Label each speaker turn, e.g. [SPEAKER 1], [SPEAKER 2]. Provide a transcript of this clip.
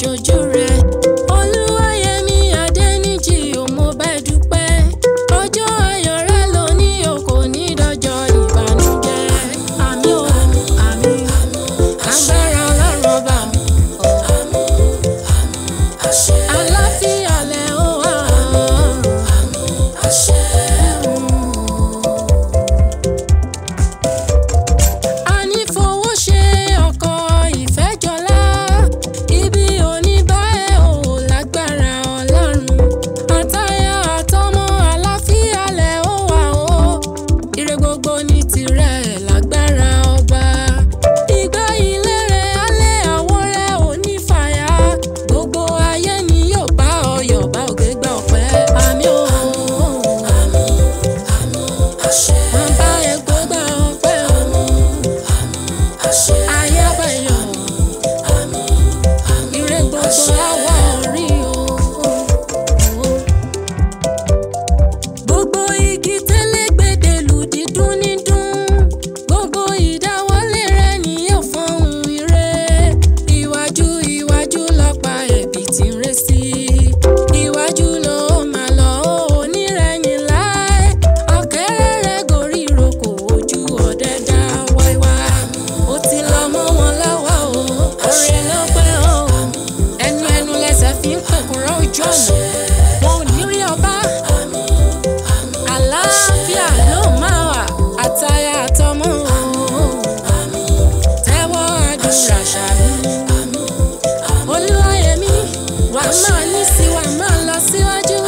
[SPEAKER 1] ṣojú rẹ̀. Olúwayẹmí Adẹ́nìjì ò mo bá ẹ dúpẹ́. Ọjọ́ ayọ̀ rẹ ló ní o kò ní dọjọ́ ìbànújẹ́. Àmì o, àmì, agbára ọlọ́run ọba mi. Àlàáfíà lẹ ó wà. Àní fowó ṣe ọkọ̀ ìfẹ́jọlá. Ibi oníbàárẹ̀ ò lágbára ọlọ́run. Àtayá àtọmọ àlàáfíà lẹ ó wà o. Ire gbogbo ní tirẹ̀ lágbára ọba. Ìgbà ilé rẹ̀ alẹ́ àwọ̀ rẹ̀ ò ní fàyà. Gbogbo ayé ni yóò bá ọyọ̀ bá òkè gbà ọ̀pẹ́. Àmì o. Wọ́n bá ẹ gbọ́gbà ọpẹ́ o. Ayé àbẹ̀yọ̀. Ire gbogbo àwa orí o. Gbogbo igi tẹ́lẹ̀gbẹ̀dẹ̀ lù dídún nídún. Gbogbo ìdáwọ́lé rẹ̀ ni yóò fọ́hùn ire. Iwájú iwájú lọ́pa ẹ̀bì tí ń ré sí. Iwájú ló máa lọ onírẹ̀yìn láé. Ọ̀kẹ́rẹ́ rẹ̀ gorí ìrókò ojú ọ̀dẹ dá wáíwáí. Ó ti lọ mọ́ wọn lọ́wọ́ o. Oore ló pẹ́ o. Ẹnu ẹnu lẹsẹ̀ fi ń pẹ̀kúrọ́ ojú ọ̀nà. Wọn ò ní rí ọba àlàáfíà ló máa wà àtayá àtọmọ tẹ́wọ́ àdúrà ṣàmì olúwayẹmí wà máa ní sí wà máa lọ síwájú